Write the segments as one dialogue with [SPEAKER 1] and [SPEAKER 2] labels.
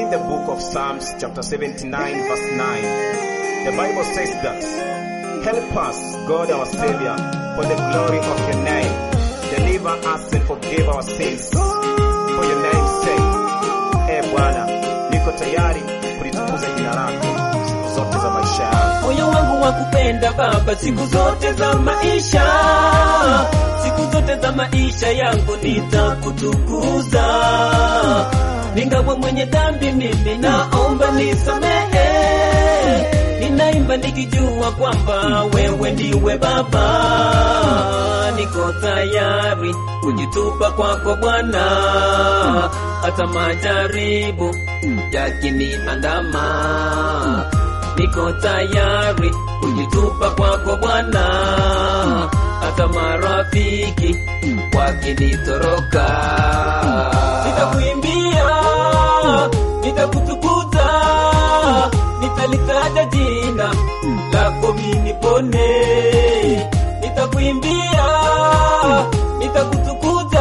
[SPEAKER 1] read the book of Psalms, chapter 79, verse 9, the Bible says that, Help us, God our Savior, for the glory of your name. Deliver us and forgive our sins. For your name's sake. E Bwana, niko tayari kulitukuza jina lako siku zote za maisha yangu.
[SPEAKER 2] moyo wangu wa kupenda Baba siku zote za maisha, siku zote za maisha yangu nitakutukuza. Ningawa mwenye dhambi mimi, naomba nisamehe. Ninaimba nikijua kwamba wewe ndiwe Baba, niko tayari kujitupa kwako Bwana, hata majaribu yakiniandama niko tayari kujitupa kwako Bwana, hata marafiki wakinitoroka. Nitakuimbia, nitakutukuza, nitalitaja jina lako mimi nipone. Nitakuimbia, nitakutukuza,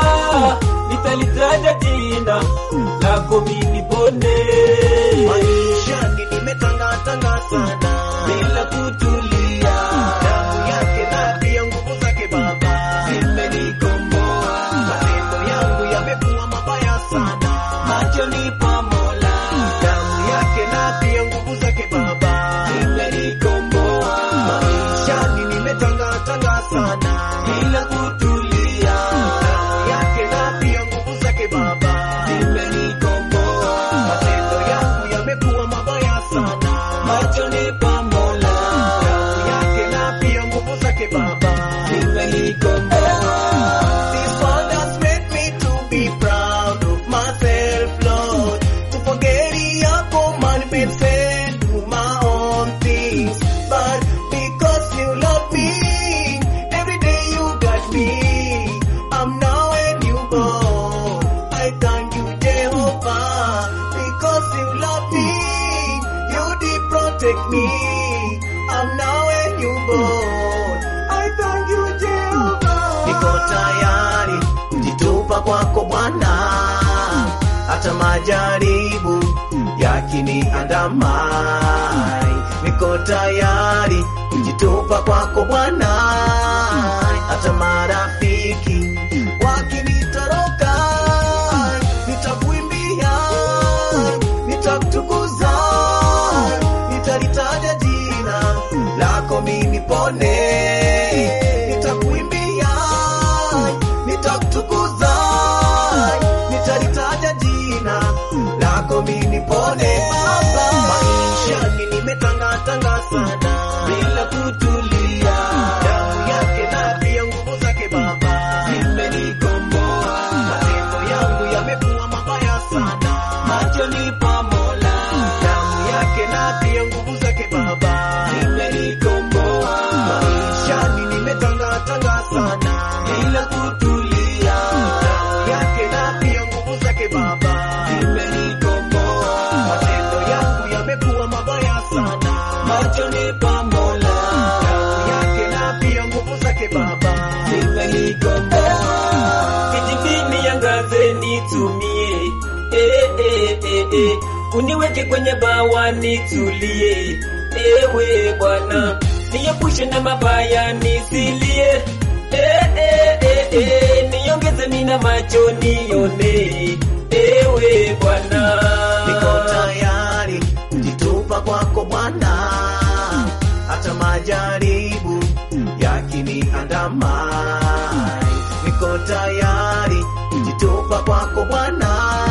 [SPEAKER 2] nitalitaja jina lako mimi nipone
[SPEAKER 3] maishani nimetangatanga sana
[SPEAKER 2] bila kutulia,
[SPEAKER 3] damu yake na pia nguvu zake Baba
[SPEAKER 2] imenikomboa
[SPEAKER 3] matendo yangu yamekuwa mabaya sana
[SPEAKER 2] machoni pa Mola,
[SPEAKER 3] damu yake na pia nguvu zake Baba
[SPEAKER 2] imenikomboa
[SPEAKER 3] maishani nimetangatanga sana
[SPEAKER 2] bila kutulia,
[SPEAKER 3] damu yake na pia nguvu zake Baba
[SPEAKER 2] imenikomboa
[SPEAKER 3] matendo yangu yamekuwa mabaya sana
[SPEAKER 2] machoni pa Mola,
[SPEAKER 3] damu yake na pia nguvu zake Baba
[SPEAKER 2] imenikomboa
[SPEAKER 3] This one has made me to be proud of myself, Lord. To forget your commandments and do my own things. But because you love me, every day you got me. I'm now a newborn. I thank you, Jehovah. Because you love me, you did protect me. I'm now a newborn. I thank you, Jehovah. Niko tayari kujitupa kwako Bwana, hata majaribu yakiniandama. Niko tayari kujitupa kwako Bwana, hata marafiki wakinitoroka. Nitakuimbia, nitakutukuza, nitalitaja jina lako mimi pone. Nitakuimbia, nitakutukuza, nitalitaja jina lako mimi pone. Baba, maishani nimetangatanga sana
[SPEAKER 2] bila kutulia,
[SPEAKER 3] damu yake na pia nguvu zake Baba
[SPEAKER 2] imenikomboa
[SPEAKER 3] matendo yangu yamekuwa mabaya sana
[SPEAKER 2] machoni pa Mola,
[SPEAKER 3] damu yake na pia nguvu zake Baba
[SPEAKER 2] imenikomboa
[SPEAKER 3] maishani nimetangatanga sana
[SPEAKER 2] bila kutulia,
[SPEAKER 3] damu yake na pia nguvu zake Baba
[SPEAKER 2] imenikomboa
[SPEAKER 3] matendo yangu yamekuwa mabaya sana
[SPEAKER 2] machoni pa Mola,
[SPEAKER 3] damu yake na pia nguvu zake Baba
[SPEAKER 2] imenikomboa kijibini yangaze nitumie, eh, eh, eh, eh. uniweke kwenye bawa nitulie, ewe Bwana niepushe na mabaya nisilie, eh, eh, eh, eh. niongeze mina macho nione, ewe Bwana
[SPEAKER 3] niko tayari kujitupa kwako Bwana, hata majaribu yakiniandama. Niko tayari kujitupa kwako Bwana,